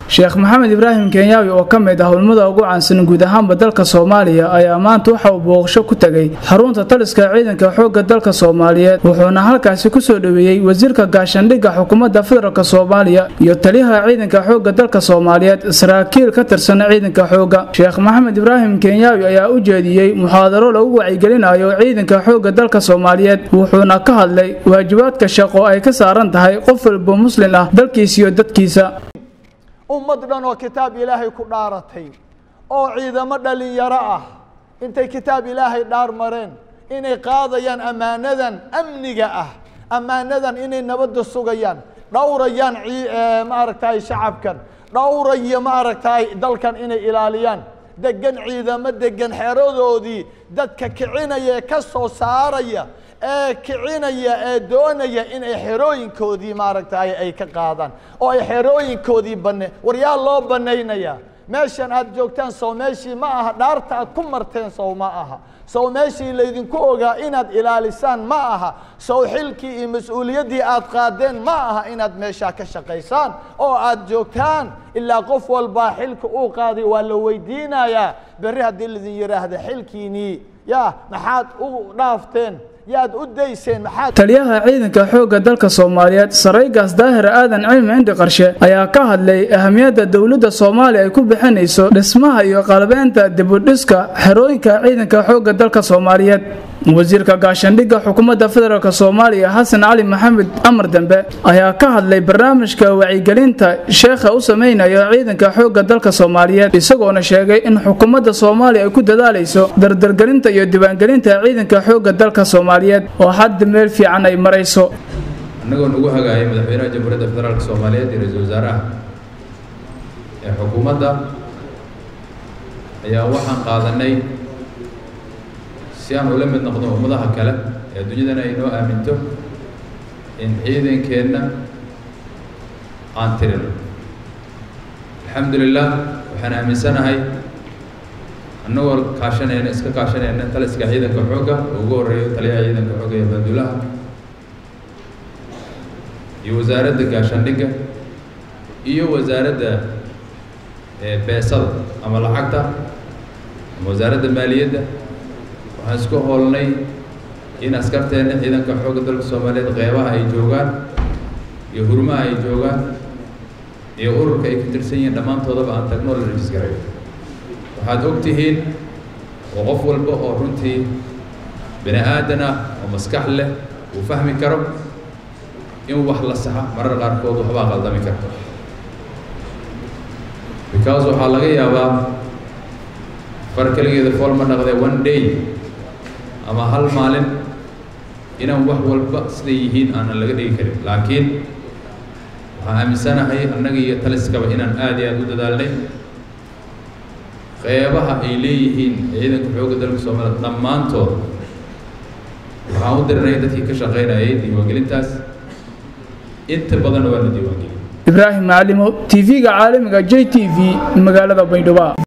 sheekh maxamed ibraahim kenyaawi oo ka mid ah hulmada ugu caansan guud ahaanba dalka soomaaliya ayaa maanta waxa uu booqasho ku tegay xarunta taliska ciidanka xoogga dalka soomaaliyeed wuxuuna halkaasi kusoo dhoweeyey wasiirka gaashandhigga xukuumadda federaalk soomaaliya iyo taliyaha ciidanka xoogga dalka soomaaliyeed saraakiil ka tirsan ciidanka xoogga sheekh maxamed ibraahim kenyaawi ayaa u jeediyey muxaadaro lagu wacyigelinayo ciidanka xoogga dalka soomaaliyeed wuxuuna ka hadlay waajibaadka shaqo ay ka saaran tahay qof walba muslin ah dalkiisa iyo dadkiisa ummad dhan oo kitaab ilaahay ku dhaaratay oo ciidamo dhalinyaro ah intay kitaab ilaahay dhaar mareen inay qaadayaan ammaanadan amniga ah ammaanadan inay nabadda sugayaan dhowrayaan maaragtay shacabkan dhowraya maaragtay dalkan inay ilaaliyaan degan ciidamo degan xeradoodii dadka kicinaya ee ka soo saaraya ee kicinaya ee doonaya inay xerooyinkoodii maaragtay ay ka qaadaan oo ay xerooyinkoodii bane war yaa loo banaynayaa meeshan aad joogtaan sow meeshii ma aha dhaarta aad ku marteen sow ma aha sow meeshii laydinku ogaa inaad ilaalisaan ma aha sow xilkii iyo mas-uuliyaddii aad qaadeen ma aha inaad meeshaa ka shaqaysaan oo aad joogtaan ilaa qof walbaa xilka uu qaaday waa la weydiinayaa berri haddii laidin yidhaahda xilkiinii yaa maxaad u dhaafteen yaad u dayseen maxaad taliyaha ciidanka xoogga dalka soomaaliyeed saraygaas daahir aadan cilmi cindi qarshe ayaa ka hadlay ahamiyadda dowladda soomaaliya ay ku bixinayso dhismaha iyo qalabeynta dibudhiska xerooyinka ciidanka xoogga dalka soomaaliyeed wasiirka gaashandhigga xukuumadda federaalk soomaaliya xasan cali maxamed amar dembe ayaa ka hadlay barnaamijka wacyigelinta sheekha u samaynayo ciidanka xoogga dalka soomaaliyeed isagoona sheegay in xukuumadda soomaaliya ay ku dadaalayso dardargelinta iyo diiwaangelinta ciidanka xoogga dalka soomaaliyeed oo hadda meel fiican ay marayso annagoo nagu hagaayay madaxweynaha jamhuuriyadda federaalk soomaaliyeed iyo ra-iisul wasaaraha ee xukuumadda ayaa waxaan qaadanay si aan ula mid noqdo ummadaha kale ee adduunyadana ay noo aaminto in ciidankeenna aan tirino alxamdu lilah waxaan aaminsanahay annagoo kaashanayna iska kaashanayna taliska ciidanka xoogga oo ugu horreeyo taliyaha ciidanka xoogga iyo bandulaha iyo wasaaradda gaashaandhigga iyo wasaaradda beesada ama lacagta ama wasaaradda maaliyadda waxaan isku hoolnay in askarteenna ciidanka xoogga dalka soomaaliyeed qeybaha ay joogaan iyo hurmaha ay joogaan iyo ururka ay ka tirsan yihiin dhammaantoodaba aan tagno la rajis garayo waxaad og tihiin oo qof walba oo runtii bini aadan ah oo maskax leh uu fahmi karo in wax la saxa marar qaarkood waxbaa qaldami karto because waxaa laga yaabaa far keligeeda fool ma dhaqdee one day ama hal maalin inaan wax walba siday yihiin aanan laga dhigi karin laakiin waxaan aaminsanahay annaga iyo taliskaba inaan aada iyo aada u dadaalnay qeybaha ay leeyihiin ciidanka xoogga dalka soomaaliya dhammaantood waxaan u dirinay dadkii ka shaqaynayay diiwaangelintaas inta badanna waa la diiwaangeliyay ibraahim macalimo t v-ga caalamiga j t v magaalada baydhabo